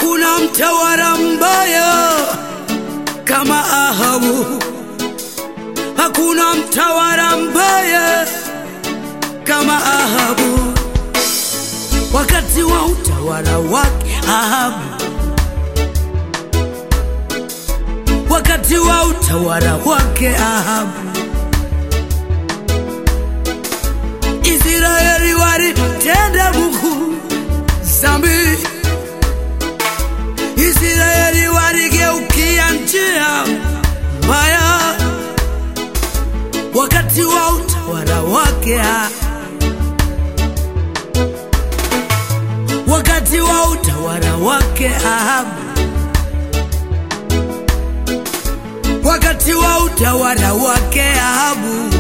Hakuna mtawala mbaya kama Ahabu, hakuna mtawala mbaya kama Ahabu. Wakati wa utawala wake Ahabu, wakati wa utawala wake Ahabu, Israeli walitenda Mungu zambi. Israeli waligeukia njia mbaya wakati wa utawala wake Ahabu. wakati wa utawala wake Ahabu, wakati wa utawala wake Ahabu,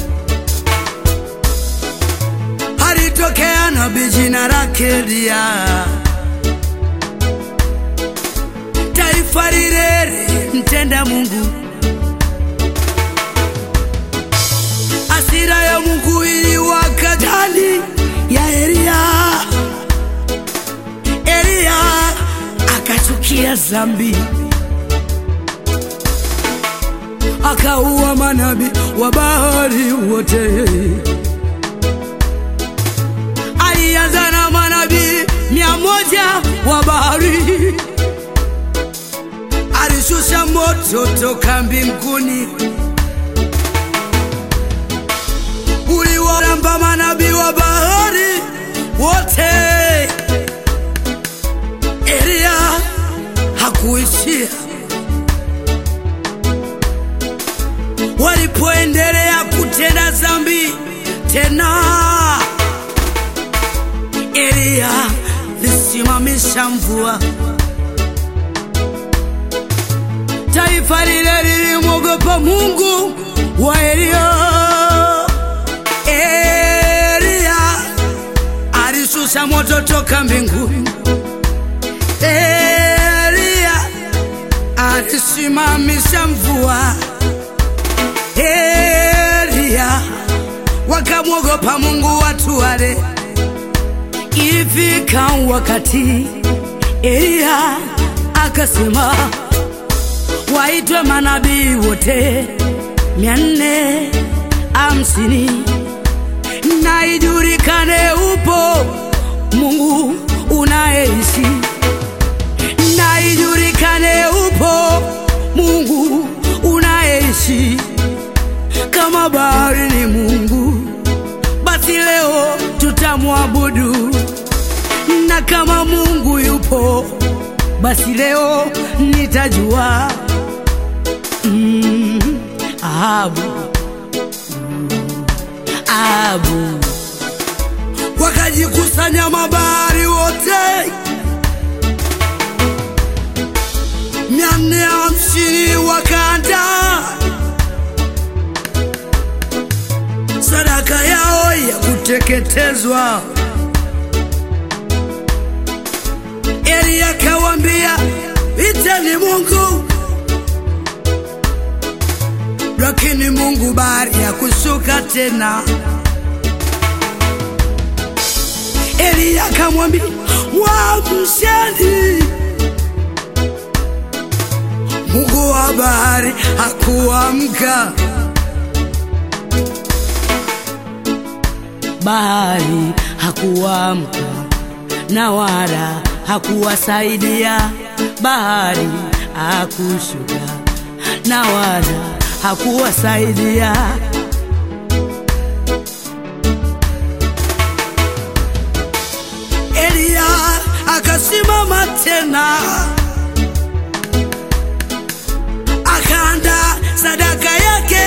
alitokea nabii jina lake Eliya. Taifa lile mtenda Mungu, hasira ya Mungu iliwaka ndani ya Eliya. Eliya akachukia zambi, akaua manabii wa Baali wote. Alianza na manabii mia moja wa Baali, alishusha moto toka mbinguni uliwaramba manabii wa Baali wote. Eliya hakuishia. Walipoendelea kutenda dhambi tena, Eliya lisimamisha mvua. Taifa lile lilimwogopa Mungu wa Eliya. Eliya alishusha moto toka mbinguni. Eliya alisimamisha mvua. Eliya wakamwogopa Mungu watu wale. Ifika wakati Eliya akasema waitwe manabii wote mia nne hamsini na ijulikane upo Mungu unayeishi na ijulikane upo Mungu unayeishi. Kama bahari ni Mungu, basi leo tutamwabudu, na kama Mungu yupo, basi leo nitajua. Mm, Ahabu, Mm, Ahabu wakajikusanya mabahari wote mia nne hamsini wakaanda sadaka yao ya kuteketezwa. Eli akawambia iteni Mungu, lakini Mungu bahari ya kushuka tena. Eli akamwambia mwamsheni Mungu wa bahari hakuamka, bahari hakuamka, na wala hakuwasaidia, bahari hakushuka, na wala hakuwasaidia. Eliya akasimama tena akaanda sadaka yake,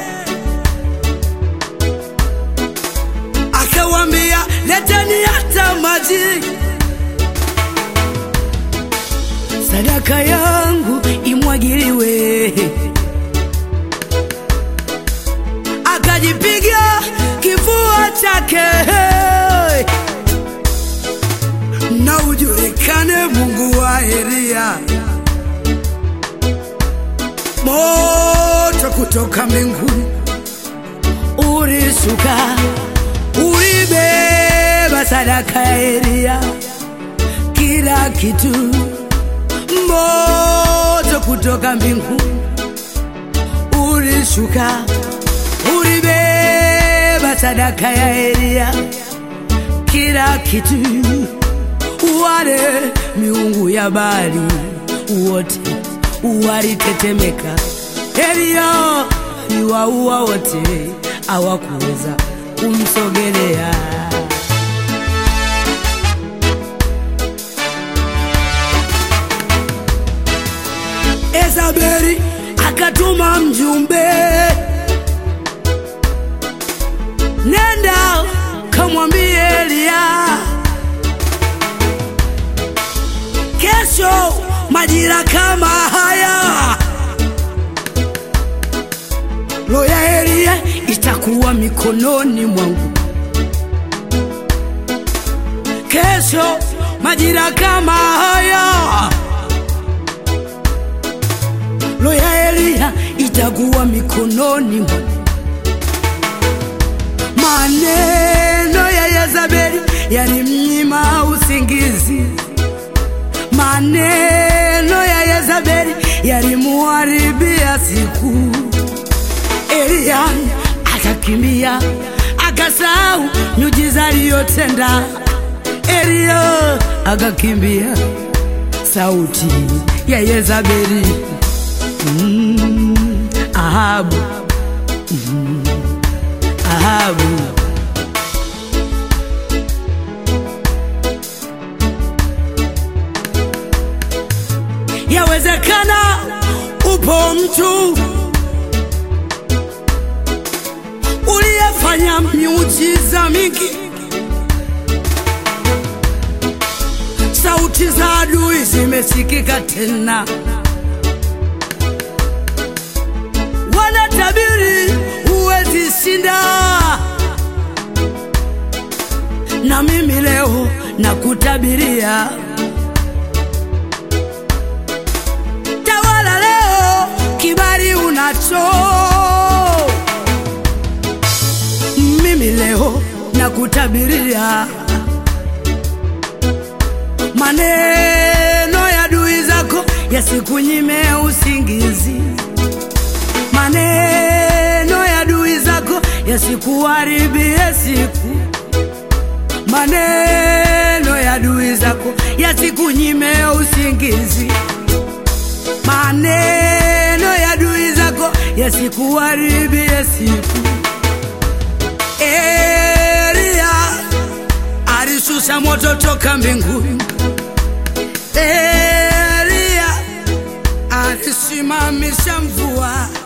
akawambia leteni hata maji, sadaka yangu imwagiliwe. Akajipiga kifua chake na ujulikane Mungu wa Eliya. Moto kutoka mbinguni ulishuka, ulibeba sadaka ya Eliya, kila kitu moto kutoka mbinguni ulishuka, ulibeba sadaka ya Elia, kila kitu, wale miungu ya Baali wote walitetemeka. Elia aliwaua wote, hawakuweza kumsogelea. Ezabeli akatuma mjumbe, nenda kamwambie Elia, kesho majira kama haya roho ya Elia itakuwa mikononi mwangu. Kesho majira kama haya roho ya Elia itakuwa mikononi mwangu. Maneno ya Yezabeli yalimnyima usingizi, maneno ya Yezabeli yalimuharibia siku. Elia akakimbia akasahau miujiza aliyotenda. Elia akakimbia sauti ya Yezabeli. Mm, Ahabu, mm, Ahabu. Yawezekana upo mtu uliyefanya miujiza mingi, sauti za adui zimesikika tena, wanatabiri huwezi shinda, na mimi leo nakutabiria tawala leo, kibali unacho mimi leo nakutabiria maneno ya adui zako yasikunyime usingizi, maneno ya adui zako yasikuharibie siku, maneno ya adui zako yasikunyime usingizi, maneno ya adui zako yasikuharibie siku. Elia alishusha moto toka mbinguni. Elia alisimamisha mvua.